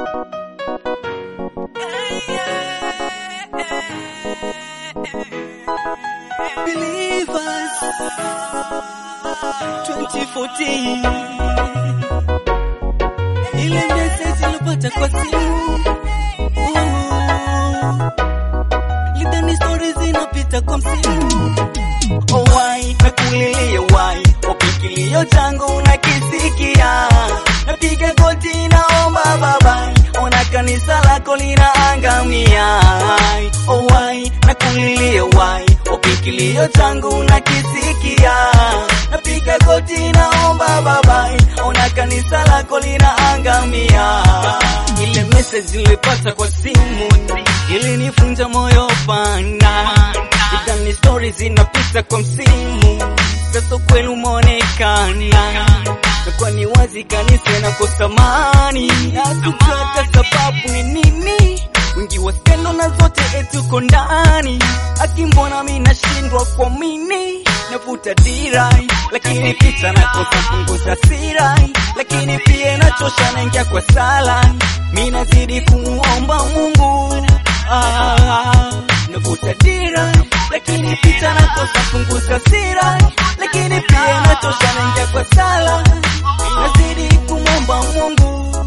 Believers 2014 ile message ilipata kwa simu Ooh. lidhani stori zinapita kwa msimu oh, why nakulilia why ukikilio changu nakisikia napiga goti naomba baba ona kanisa lako linaangamia oh, why nakulilia why ukikilio changu nakisikia napiga goti naomba baba ona kanisa lako linaangamia ile message nilipata kwa simu ilinifunja moyo pana idhani stori zinapita kwa msimu sasa kweli umeonekana na kwa ni wazi kanisa nakosa amani hatutaka sababu ni nini wingi wa skendo na zote etuko ndani akimbona mi nashindwa kuamini navuta dirai lakini picha nakosa punguza sirai lakini pia nachosha naingia kwa sala mi nazidi kumuomba mungu ah, navuta dirai lakini picha nakosa punguza sirai lakini pia nachosha naingia kwa sala nazidi kumwomba mungu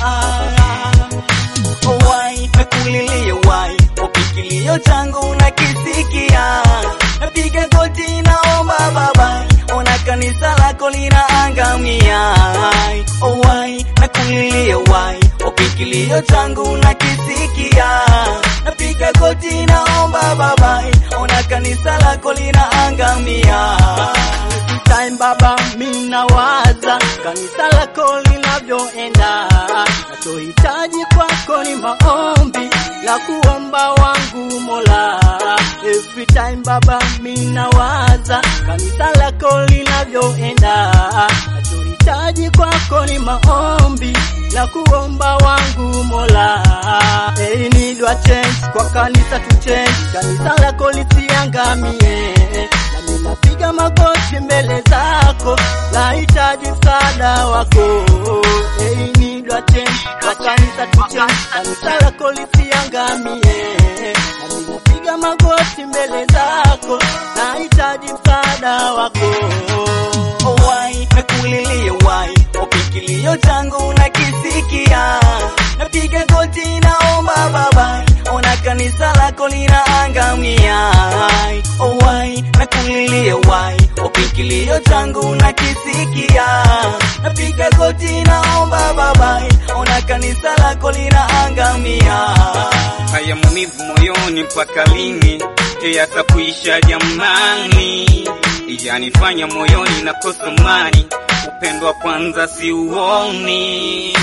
ah, oh, why nakulilia why ukikilio changu nakisikia napiga goti naomba baba ona kanisa lako linaangamia oh, why nakulilia why ukikilio changu nakisikia napiga goti naomba baba ona kanisa lako linaangamia time baba minawaza kanisa lako linavyoenda nachohitaji kwako ni maombi la kuomba wangu mola every time baba minawaza kanisa lako linavyoenda nachohitaji kwako ni maombi la kuomba wangu mola hey, need a change kwa kanisa tu change kanisa lako lisiangamie nami napiga magoti mbele zako nahitaji msaada wako hey, need a change kwa kanisa tu change kanisa lako lisiangamie nami napiga magoti mbele zako nahitaji msaada wako oh, why nakulilia why ukikilio changu nakisikia napiga goti naomba baba ona kanisa lako linaangamia oh, why nakulilia why ukikilio changu nakisikia napiga goti naomba baba ona kanisa lako linaangamia haya maumivu moyoni mpaka lini yatakuisha jamani yanifanya moyoni nakosa mani upendo wa kwanza siuoni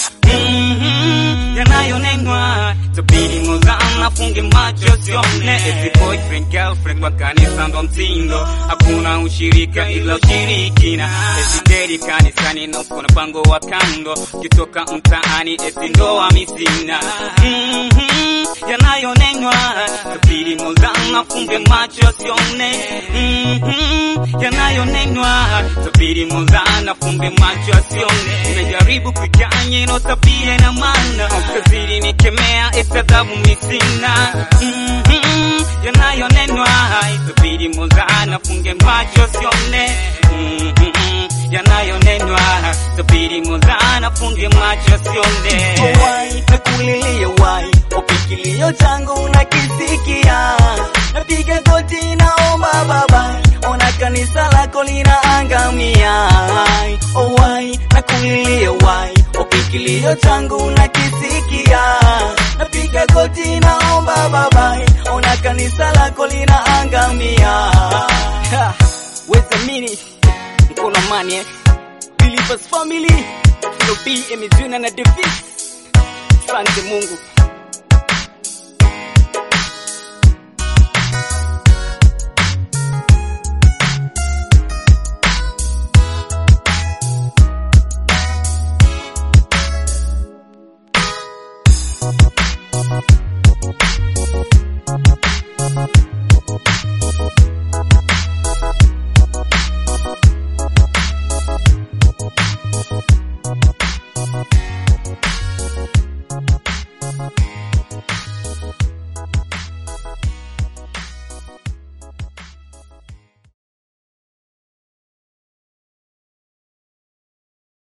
mm-hmm. yanayonenwa tabidi mozana funge macho sione eti boyfriend girlfriend wa kanisa ndo mtindo hakuna ushirika ila ushirikina eti deri kanisani na uko na pango wa kando kitoka mtaani eti ndoa misina mm-hmm. yanayonenwa tabidi mozana funge macho sione mm-hmm. yanayonenwa tabidi mozana funge macho asione nimejaribu kuikanye no tabia na maana ukazidi nikemea etadhabu misina mm-hmm. yanayonenwa itabidi mozana funge macho sione mm-hmm. yanayonenwa tabidi mozana funge macho sione Oh, why nakulilia why ukikilio changu nakisikia napiga goti naomba baba ona kanisa lako linaangamia oh, why nakulilia why ukikilio changu nakisikia napiga goti naomba baba ona kanisa lako linaangamia Ha, weza mini mkono amani eh? Believers family Filo B, Emizuna na Davis Asante Mungu